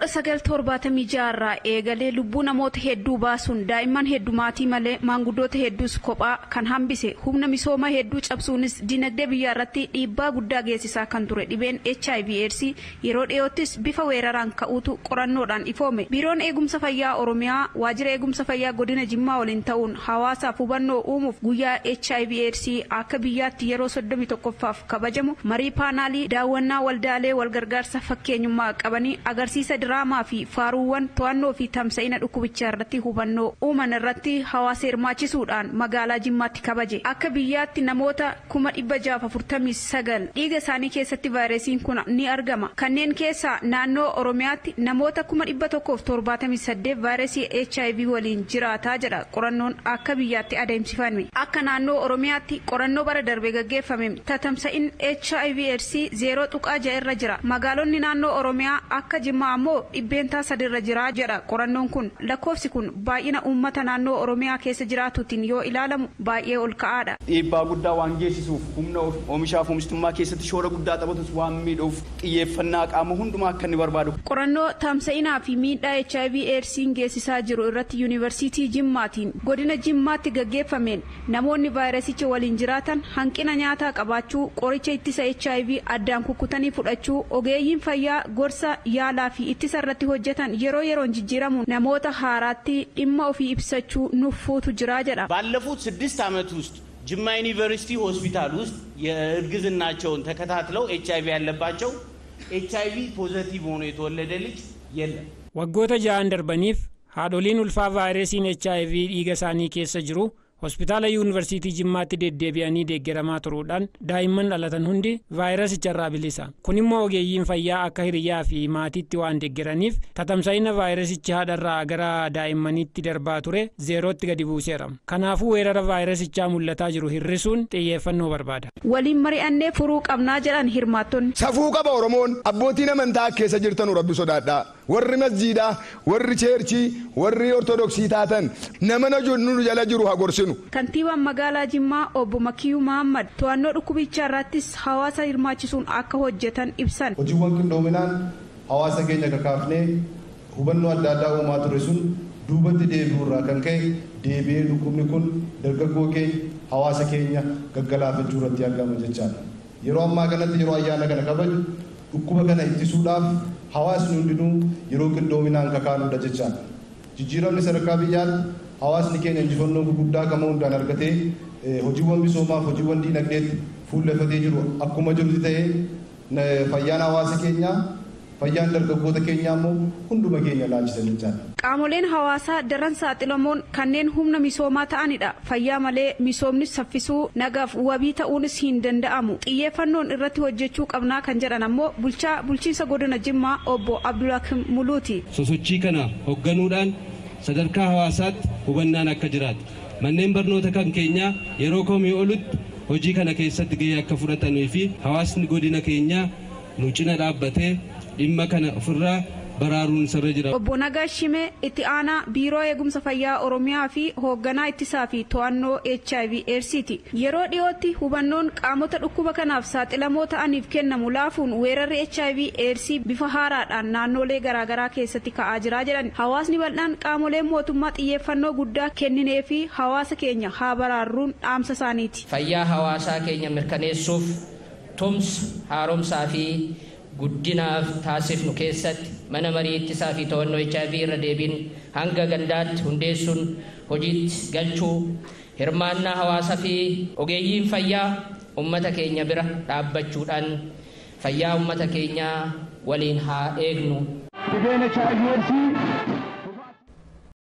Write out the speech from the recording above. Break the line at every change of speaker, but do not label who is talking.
1976 irraa eegalee lubbuu namoota hedduu baasuun daa'imman heddumaatii malee maanguddoota hedduus kophaa kan hambise humna misoomaa hedduu cabsuunis dinagdee biyyaa irratti dhiibbaa guddaa geessisaa kan ture dhibeen hiv aids yeroo dhiyoottis bifa weeraraan ka'uutu qorannoodhaan ifoome biiroon eegumsa fayyaa oromiyaa waajjira eegumsa fayyaa godina jimmaa waliin ta'uun hawaasaaf hubannoo uumuuf guyyaa hiv aids akka biyyaatti yeroo 31ffaaf kabajamu marii paanaalii daawwannaa waldaalee walgargaarsa fakkeenyummaa qabanii agarsiisa diraamaa fi faaruuwwan to'annoo fi tamsa'ina dhukkubichaa irratti hubannoo uuman irratti hawaasa hirmaachisuudhaan magaalaa jimmaatti kabaje akka biyyaatti namoota kuma dhibba jaaf afurtamii sagal dhiiga isaanii keessatti vaayirasiin kun ni argama kanneen keessaa naannoo oromiyaatti namoota kuma dhibba tokkoof torbaatamii saddeet vaayirasii hiv waliin jiraataa jedha qorannoon akka biyyaatti adeemsifame akka naannoo oromiyaatti qorannoo bara darbe gaggeeffame tatamsa'in hiv aids zeeroo tuqaa ja'a irra jira magaalonni naannoo oromiyaa akka jimmaa ammoo dhibbeentaa sadirra jira jedha qorannoon kun lakkoofsi kun baay'ina uummata naannoo oromiyaa keessa jiraatuutiin yoo ilaalamu baay'ee ol ka'aadha.
dhiibbaa guddaa waan geessisuuf humna oomishaaf oomishtummaa keessatti shoora guddaa taphatus waan miidhuuf xiyyeeffannaa qaama hundumaa akka inni barbaadu.
qorannoo tamsa'inaa fi miidhaa hiv eedsiin geessisaa jiru irratti yuunivarsiitii jimmaatiin godina jimmaatti gaggeeffameen namoonni vaayirasicha waliin jiraatan hanqina nyaataa qabaachuu qoricha ittisa hiv addaan kukkutanii fudhachuu ogeeyyiin fayyaa gorsa yaalaa fi ittisa irratti hojjetan yeroo yeroon jijjiiramu namoota haaraatti dhimma ofii ibsachuu nuffuutu jira jedha.
ባለፉት ስድስት ዓመት ውስጥ ጅማ ዩኒቨርሲቲ ሆስፒታል ውስጥ የእርግዝናቸውን ተከታትለው ኤች አይቪ ያለባቸው ኤች አይቪ ፖዘቲቭ ሆኖ የተወለደ ልጅ የለም።
waggoota ja'an darbaniif haadholiin ulfaa vaayirasiin hiv dhiiga isaanii keessa jiru hospitaala yuunivarsiitii jimmaatti deddeebi'anii deeggaramaa turuudhaan daa'imman dhalatan hundi vaayirasicharraa bilisa kun immoo ogeeyyiin fayyaa akka hiriyaa fi maatiitti waan deeggaraniif tatamsa'ina vaayirasicha haadharraa gara daa'immaniitti darbaa ture zeerootti gadi buuseera kanaafuu weerara vaayirasichaa mul'ataa jiru hir'isuun xiyyeeffannoo barbaada.
waliin mari'annee furuu qabnaa jedhan hirmaattonni.
safuu qaba oromoon abbootiin amantaa keessa jirtan rabbi sodaadhaa warri masjiidaa warri cheerchii warri ortodoksii taatan nama nu jala jiru haa gorsinu.
kantiibaan magaalaa jimmaa obbo Makiyyuu Mahammad to'annoo dhukkubichaa irrattis hawaasa hirmaachisuun akka hojjetan ibsan.
hojiiwwan qindoominaan hawaasa keenya kakaafnee hubannoo adda addaa uumaa ture sun duubatti deebi'uu irraa kan ka'e deebi'ee dhukkubni kun dargaggoo keenya hawaasa keenya gaggalaafachuu irratti argama jechaadha. Yeroo ammaa kanatti yeroo ayyaana kana kabaju dhukkuba kana ittisuudhaaf hawaasni hundinuu yeroo qindoominaan kakaanudha jechaadha. Jijjiiramni sadarkaa biyyaatti hawaasni keenya injifannoo gurguddaa gama hundaan argatee hojiiwwan misoomaaf hojiiwwan diinagdeetti fuullefatee jiru akkuma jirutti ta'ee fayyaan hawaasa keenyaa fayyaan dargaggoota keenyaa immoo hunduma keenya laalchisan jechaadha.
Qaamoleen hawaasaa daran saaxilamoon kanneen humna misoomaa ta'anidha. Fayyaa malee misoomni saffisuu nagaaf wabii ta'uunis hin danda'amu. Xiyyeeffannoon irratti hojjechuu qabnaa kan jedhan ammoo bulchaa bulchiinsa godina Jimmaa obbo Abdulhakim Muluuti.
Sosochii kana hoogganuudhaan sadarkaa hawaasaatti hubannaan akka jiraatu manneen barnoota kan keenyaa yeroo komii olutti hojii kana keessatti gahee akka fudhatanii fi hawaasni godina keenyaa nu cina dhaabbatee dhimma kana ofirraa baraaruun sirra jira.
Obbo Nagaash Shimee itti aanaa biiroo eegumsa fayyaa Oromiyaa fi hoogganaa ittisaa fi to'annoo HIV AIDSiti. Yeroo dhiyootti hubannoon qaamota dhukkuba kanaaf saaxilamoo ta'aniif kennamu laafuun weerarri HIV AIDS bifa haaraadhaan naannolee garaagaraa keessatti ka'aa jira jedhan. Hawaasni bal'aan qaamoleen mootummaa xiyyeeffannoo guddaa kenninee fi hawaasa keenya haa baraarruun dhaamsa isaaniiti.
Fayyaa hawaasaa keenya mirkaneessuuf tumsa haaromsaa fi guddinaaf taasifnu keessatti mana marii ittisaa fi to'annoo HIV irra deebiin hanga gandaatti hundeessuun hojiitti galchuu hirmaannaa hawaasaa fi ogeeyyiin fayyaa ummata keenya bira dhaabbachuudhaan fayyaa ummata keenyaa waliin haa eegnu.
Dhibeen HIV